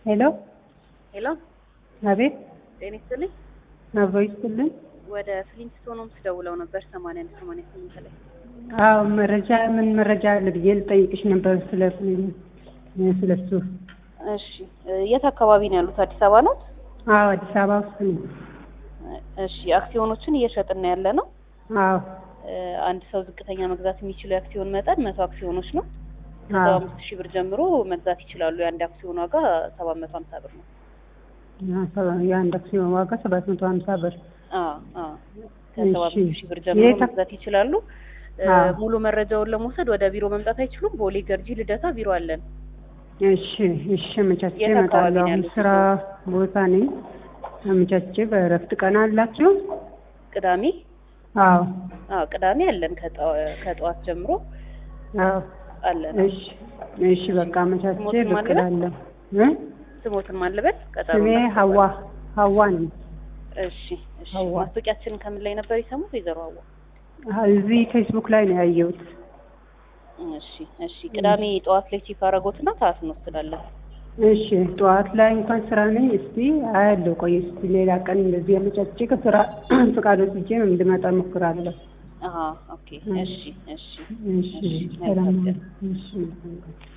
ሄሎ ሄሎ አቤት ጤና ይስጥልኝ። አብሮ ይስጥልን። ወደ ፍሊንስቶን ሆምስ ደውለው ነበር ሰማንያ አንድ ሰማንያ ስምንት ላይ አዎ መረጃ ምን መረጃ አለ ብዬ ልጠይቅሽ ነበር ስለ ስለሱ። እሺ የት አካባቢ ነው ያሉት? አዲስ አበባ ነው? አዎ አዲስ አበባ ውስጥ ነው። እሺ አክሲዮኖችን እየሸጥን ነው ያለ ነው። አዎ አንድ ሰው ዝቅተኛ መግዛት የሚችለው የአክሲዮን መጠን መቶ አክሲዮኖች ነው። ከሰባ አዎ አምስት ሺህ ብር ጀምሮ መግዛት ይችላሉ። የአንድ አክሲዮን ዋጋ ሰባት መቶ ሀምሳ ብር ነው። የአንድ አክሲዮን ዋጋ ሰባት መቶ ሀምሳ ብር። አዎ አዎ ከሰባ እሺ። አምስት ሺህ ብር ጀምሮ የት አክ- መግዛት ይችላሉ። እ፣ አዎ። ሙሉ መረጃውን ለመውሰድ ወደ ቢሮ መምጣት አይችሉም። ቦሌ ገርጂ ልደታ ቢሮ አለን። እሺ እሺ አመቻቼ የት አካባቢ እመጣለሁ። ነው አሁን ያሉት? ስራ ቦታ ነኝ። አመቻቼ በእረፍት ቀን አላችሁ? ቅዳሜ አዎ አዎ ቅዳሜ አለን ከጠዋ- ከጠዋት ጀምሮ አዎ አለን። እሺ እሺ በቃ አመቻቼ ስሞትን ብቅ ማን ልበል? እላለሁ። እ? ስሞትን ማልበል ቀጠሮ ስሜ እናስገባለን። ሀዋ ሀዋ ነኝ። እሺ እሺ። ሀዋ። ማስታወቂያችንን ከምን ላይ ነበር የሰሙት? ወይዘሮ ሀዋ። እዚህ ፌስቡክ ላይ ነው ያየሁት። እሺ እሺ። ቅዳሜ ጠዋት ላይ ቼክ አደረጎትና ሰዓት እንወስዳለን። እሺ ጠዋት ላይ እንኳን ስራ ነኝ። እስቲ አያለሁ። ቆይ እስቲ ሌላ ቀን እንደዚህ አመቻቼ ከስራ ፍቃድ ወስጄ ነው እንድመጣ እሞክራለሁ። አሀ ኦኬ። እሺ እሺ እሺ እሺ፣ ሰላም መልካም ቀን። እሺ መልካም ቀን።